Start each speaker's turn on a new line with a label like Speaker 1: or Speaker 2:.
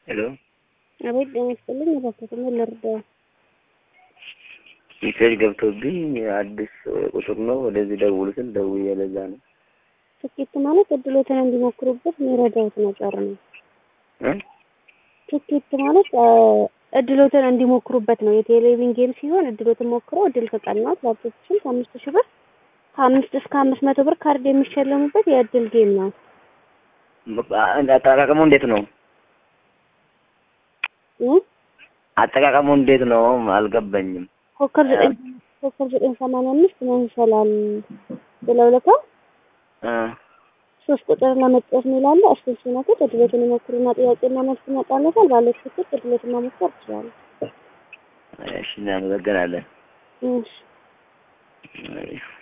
Speaker 1: ሄሎ
Speaker 2: አቤት ጤና ይስጥልኝ። እባክዎት ምን ልርዳው?
Speaker 1: ሜሴጅ ገብቶብኝ አዲስ ቁጥር ነው ወደዚህ ደውሉ ስል ደውዬ ለዛ ነው
Speaker 2: ትኬት ማለት እድሎትን እንዲሞክሩበት የሚረዳዎት ነገር ነው።
Speaker 1: እ
Speaker 2: ትኬት ማለት እድሎትን እንዲሞክሩበት ነው። የቴሌቪዥን ጌም ሲሆን እድሎትን ሞክረው እድል ከቀናት ላፕቶፕችን ከአምስት ሺህ ብር ከአምስት እስከ አምስት መቶ ብር ካርድ የሚሸለሙበት የእድል ጌም ነው።
Speaker 1: አጠቃቀሙ እንዴት ነው?
Speaker 2: እ
Speaker 1: አጠቃቀሙ እንዴት ነው? አልገባኝም።
Speaker 2: ኮከብ ዘጠኝ ኮከብ ዘጠኝ ሰማንያ አምስት መንሰላል ብለው ልከው
Speaker 1: እ
Speaker 2: ሶስት ቁጥር ለመጫወት ሚላለ እሱን ሲነኩት እድሎትን ይሞክሩና ጥያቄና መልስ ይመጣለታል። ባለ ትኬት እድሎትን መሞከር ይችላሉ።
Speaker 1: እሺ እናመሰግናለን።
Speaker 2: እሺ
Speaker 1: እሺ